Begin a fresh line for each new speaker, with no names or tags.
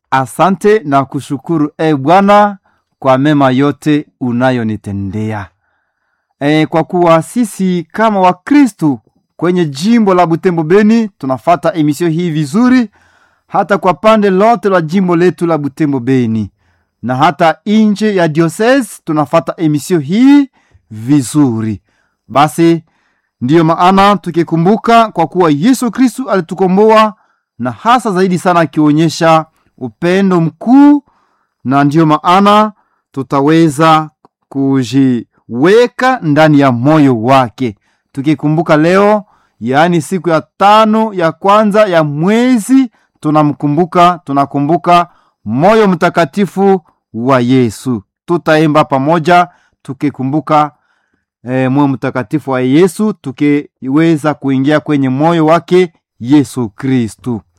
asante na kushukuru e Bwana kwa mema yote unayonitendea. E, kwa kuwa sisi kama Wakristu kwenye jimbo la Butembo Beni tunafata emisio hii vizuri, hata kwa pande lote la jimbo letu la Butembo Beni na hata nje ya diocese tunafata emisio hii vizuri. Basi ndiyo maana tukikumbuka kwa kuwa Yesu Kristu alitukomboa na hasa zaidi sana akionyesha upendo mkuu, na ndiyo maana tutaweza kujiweka ndani ya moyo wake tukikumbuka leo, yaani siku ya tano ya kwanza ya mwezi, tunamkumbuka tunakumbuka moyo mtakatifu wa Yesu. Tutaimba pamoja tukikumbuka e, moyo mtakatifu wa Yesu tukiweza kuingia kwenye moyo wake Yesu Kristu.